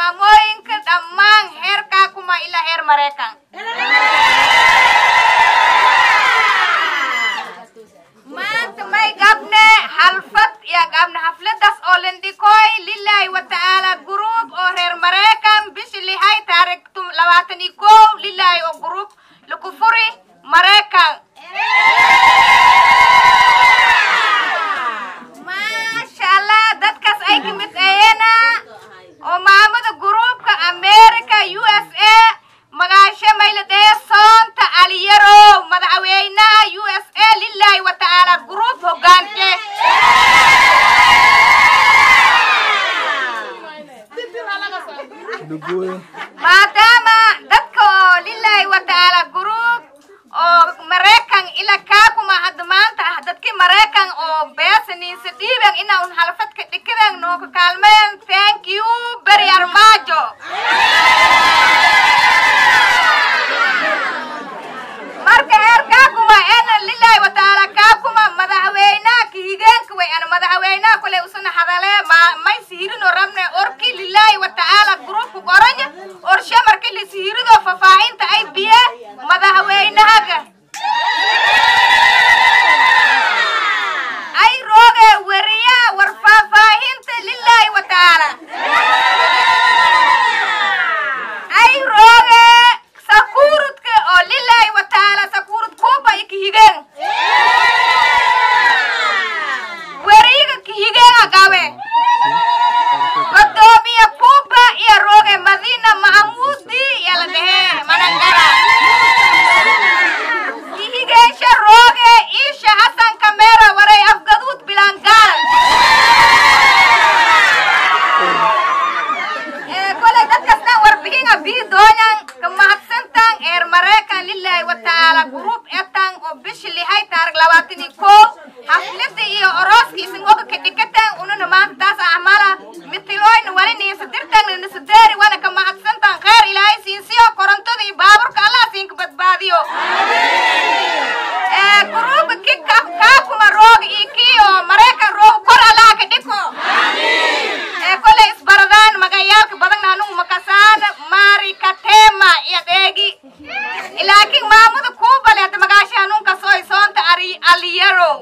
maamooyinka dhammaan heerkaa kuma ilaa heer maraykan maanta may gabne halfad ya gabne hafladaas oo lindhikoy lilahi watacaala gruub oo reer maraykan bishi lihay taarikh tum- labaatan iyo kow lilahi oo gruub laku furi maraykan maasha allah dadkaas ay ka mid ayeena oo maamada gruubka america u s a magaashe mayladhee soonta aliyarow madaxweynaha u s a lilahi watacaala gruub hogaante maadaama dadka oo lilahi watacaala gruub oo maraykan ila kaakuma hadda maanta ah dadkii maraykan oo beesaniisa dhiiban inaa un halfadka dhikadan nooka kaalmeen thank you beri armaajo marka heer kaakuma ena lilahi watacaala kaakuma madaxweynaha kahigeenka way ana madaxweynaha kule usana hadalee ma may siirino rabne orki lilahi watacaala gruupka qoranya orshe marki la siirido fafaahinta ay biye madaxweynahaga ay rooge weriya war faahfaahinta lilahi watacaala ay rooge sakuurudka oo lilahi watacaala sakuurud kuuba i kahigeen weriga kahigeenga gabe godoomiye kuuba iyo rooge madiina mahamuudi iyo la dhehe manangara kihigeensha rooge iisha hasan kamera waray afgaduud bilangaal ee kolay dadkastan warbixinga bii doonyan ka mahadsantan eer maraykan lilahi watacaala gruub etan oo bishi lihay taarig labaatan iyo kow haflida iyo orooska isingoka kadhikatan ununa maanta taas acmala mitiloyna wali niisadirtan nisadeeri wana ka mahadsantan kheer ilaahay siinsiyo korontada iyo baaburka allah siinka badbaadiyo ee gruubka ki kaakuma rooga iyo kii oo maraykan rooga kor allah ka dhiko ee kolay isbaradaan magayaalka badan anugu makasaan mari katema iyo dheegi laakiin maamada kuubale hadda magaasha hanuunka soo soonta ari aliyaro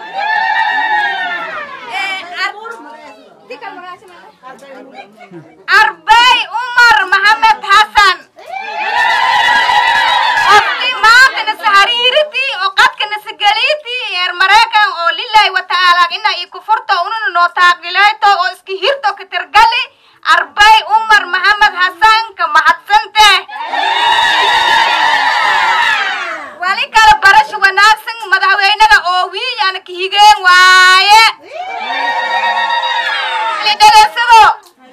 arbay umar maxamed xasan qofkii maanta nasa hariiritii oo qadka nasa geliitii eer maraykan oo lilahi watacaala ina i kufurto ununa noo taaqilayto oo iska hirto ka tirgali arbay umar maxamed xasan ka mahadsante wali kala barasho wanaagsan madaxweynaga oo wiilyana ka higeen waaye lidhegeysado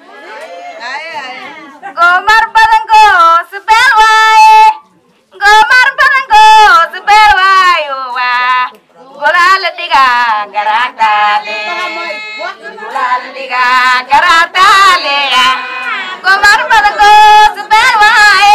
gomar badan goosbeel waaye gomar badan goosbeel waayo waa golaala dhiga garaataale golaala dhiga garaataale gomar badan goosbeel waaye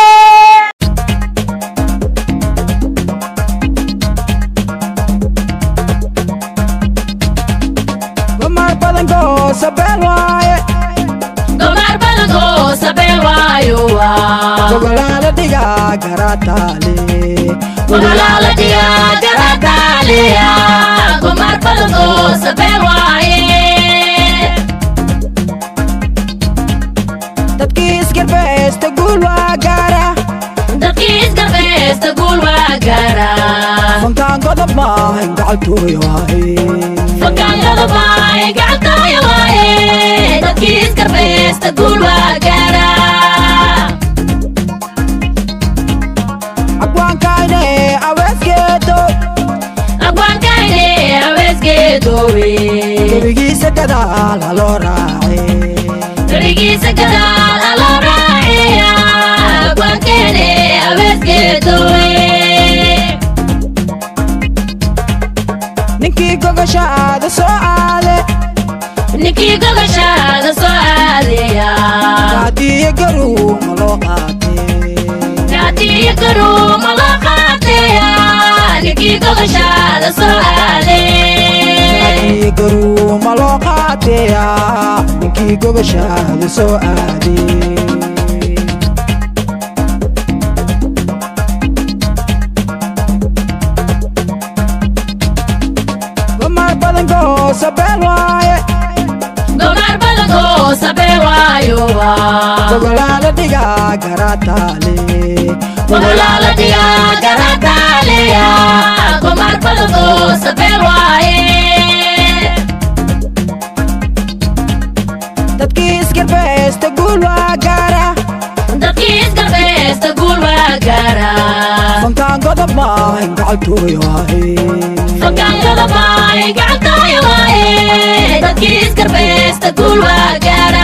Gomar badan go sabel waaye Gomar badango sabel waayo waa Gogolaala dhiga garaataale Gogolaala dhiga garaataaleya Gomar badango sabel waaye Dadkii isgarbeesta guul waa gaara Dadkii isgarbeesta guul waa gaara Fankaan godob maahan gacaltooy waaye Fakaanada baay gacantooya waaye Dadkii isgarbeesta guul waa gaara Agwaankayne aweesgeedo Abwaankayne aweesgeedoowe Gebigiisa gadaal haloo raace Garigiisa gadaal aloo raaciya Abwaankeene aweesgeedoowe Ninkii gogoshaada soo aade ninkii gogoshaada soo aadaya Gaadiyo garuu ma loo qaatee gaatiyo garuuma loo qaateya ninkii gogoshaada soo aade Gaadiyo garuu ma loo qaateeyaa Ninkii ninkii gogoshaada soo aaday gomar badan goosabeel waaye gomar badankoo sabee waayo gogolaala dhigaa garaataale gogolaala dhigaa garataaleya gomar badankoo sabee waaye dadkii isgarbeesta guul waa gaara dadkii isgarbeesta guul waa gaara fankaan godob maahin gacaltooy waaye fakaankada baay gacantaayo waaye dadkii isgarbeesta guul waa gaara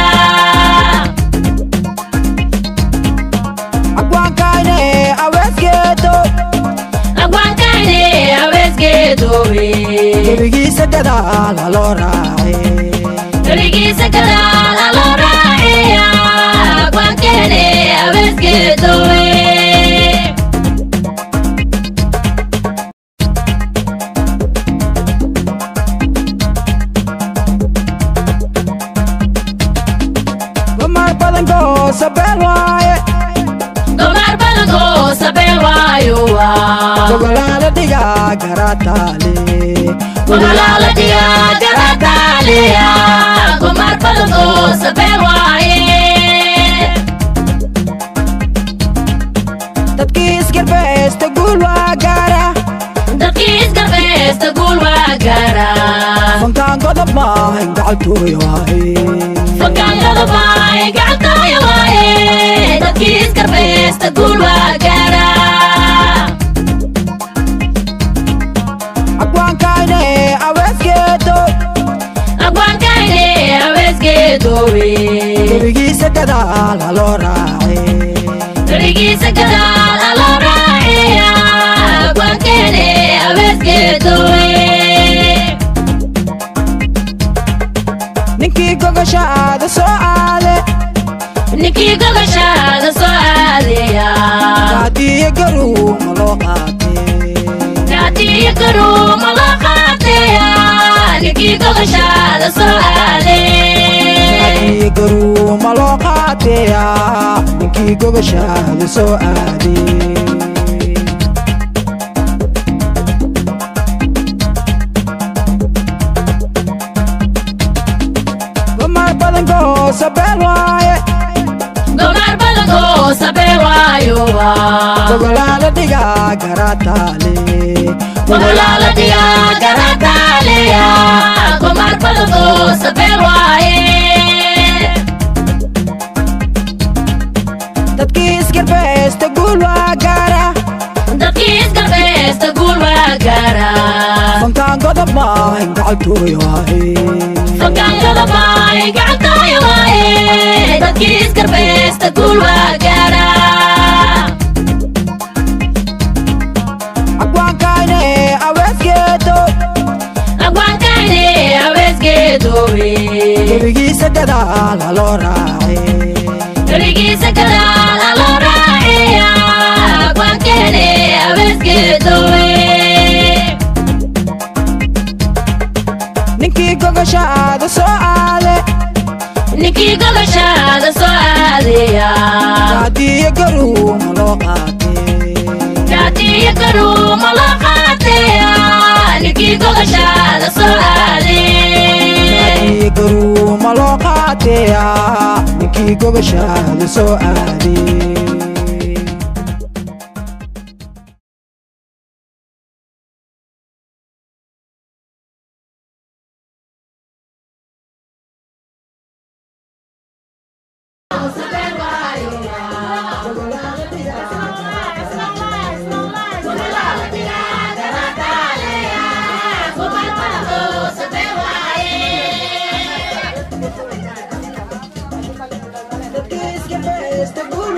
agwaankayne aweesgeedo agwaankayne aweesgeedoowe gebigiisa gadaal haloo raace Gabigiisa gadaal aloo raaciya agwaankeene aweesgeedoowe gomar badan goosabeel waaye gomar badankoo sabee waayo gogolaala dhigaa garaataale gogolaala dhigaa garataaleya gomar badankoo sabee waaye dadkii isgarbeesta guul waa gaara dadkii isgarbeesta guul waa gaara fankaan godob maahin gacaltooy waaye fakaankada baay gacantaayo waaye dadkii isgarbeesta guul waa gaara agwaankayne aweesgeedo agwaankayne aweesgeedoowe gebigiisa gadaal haloo raace gabigiisa gadaal aloo raaciya agwaankeene aweesgeedoowe ninkii gogoshaada soo aade ninkii gogoshaada soo aadaya gaadiyo garuu ma loo qaatee gaadiyo garuuma loo qaateya ninkii gogoshaada soo aade gaadiyo garuu ma loo qaateeyaa ninkii gogoshaada soo aaday gomar badan goosabeel waaye gomar badankoo sabee waayo gogolaala dhigaa garaataale gogolaala dhigaa garataaleya gomar badankoo sabee waaye dadkii isgarbeesta guul waa gaara dadkii isgarbeesta guul waa gaara fankaan godob maahin gacaltooy waaye fakaankada baay gacantaayo waaye dadkii isgarbeesta guul waa gaara agwaankayne aweesgeedo agwaankayne aweesgeedoowe gebigiisa gadaal haloo raace gabigiisa gadaal aloo raaciya agwaankeene aweesgeedoowe ninkii gogoshaada soo aade ninkii gogoshaada soo aadaya gaadiyo garuu ma loo qaatee gaadiyo garuuma loo qaateya ninkii gogoshaada soo aade gaadiyo garuu ma loo qaateeyaa ninkii gogoshaada soo aaday dadkii iska beesta guul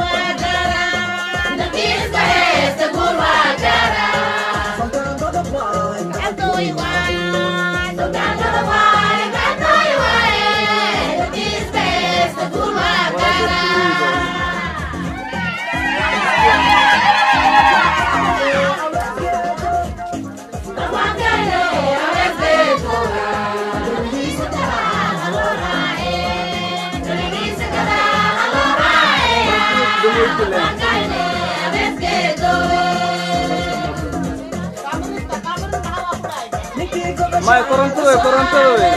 may koronto wey koronto wey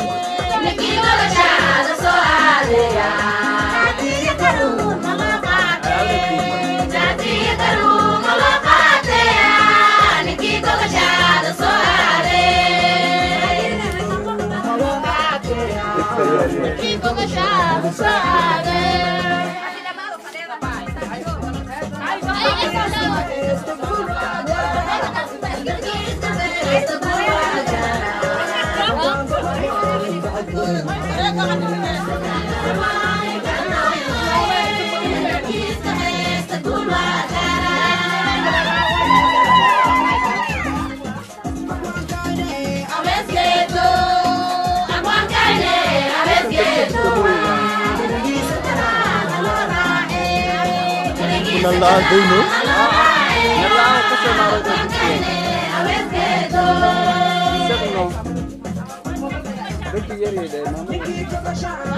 Nalaang kasi naroon Signal. Betul ya dia mama.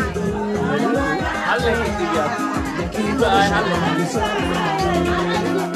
Hal yang dia. Kita ay hal.